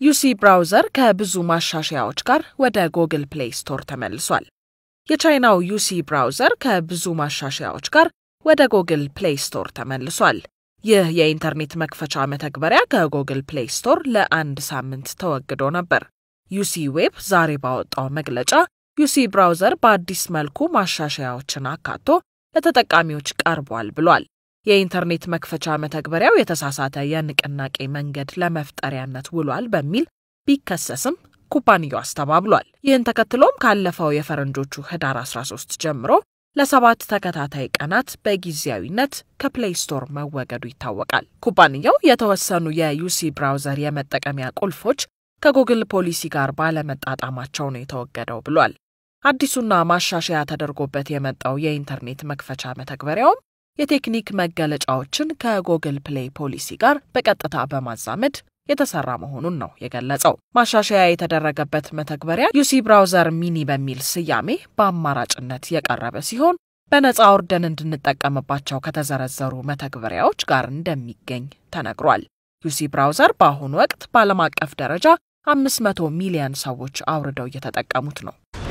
ዩሲ ብራውዘር ከብዙ ማሻሻያዎች ጋር ወደ ጎግል ፕሌይ ስቶር ተመልሷል። የቻይናው ዩሲ ብራውዘር ከብዙ ማሻሻያዎች ጋር ወደ ጎግል ፕሌይ ስቶር ተመልሷል። ይህ የኢንተርኔት መክፈቻ መተግበሪያ ከጎግል ፕሌይ ስቶር ለአንድ ሳምንት ተወግዶ ነበር። ዩሲ ዌብ ዛሬ ባወጣው መግለጫ ዩሲ ብራውዘር በአዲስ መልኩ ማሻሻያዎችን አካቶ ለተጠቃሚዎች ቀርቧል ብሏል። የኢንተርኔት መክፈቻ መተግበሪያው የተሳሳተ የንቅናቄ መንገድ ለመፍጠሪያነት ውሏል በሚል ቢከሰስም ኩባንያው አስተባብሏል። ይህን ተከትሎም ካለፈው የፈረንጆቹ ህዳር 13 ጀምሮ ለሰባት ተከታታይ ቀናት በጊዜያዊነት ከፕሌይ ስቶር መወገዱ ይታወቃል። ኩባንያው የተወሰኑ የዩሲ ብራውዘር የመጠቀሚያ ቁልፎች ከጉግል ፖሊሲ ጋር ባለመጣጣማቸው ነው የተወገደው ብሏል። አዲሱና ማሻሻያ ተደርጎበት የመጣው የኢንተርኔት መክፈቻ መተግበሪያውም የቴክኒክ መገለጫዎችን ከጉግል ፕሌይ ፖሊሲ ጋር በቀጥታ በማዛመድ የተሰራ መሆኑን ነው የገለጸው። ማሻሻያ የተደረገበት መተግበሪያ ዩሲ ብራውዘር ሚኒ በሚል ስያሜ በአማራጭነት የቀረበ ሲሆን በነፃ ወርደን እንድንጠቀምባቸው ከተዘረዘሩ መተግበሪያዎች ጋር እንደሚገኝ ተነግሯል። ዩሲ ብራውዘር በአሁኑ ወቅት በዓለም አቀፍ ደረጃ 500 ሚሊዮን ሰዎች አውርደው እየተጠቀሙት ነው።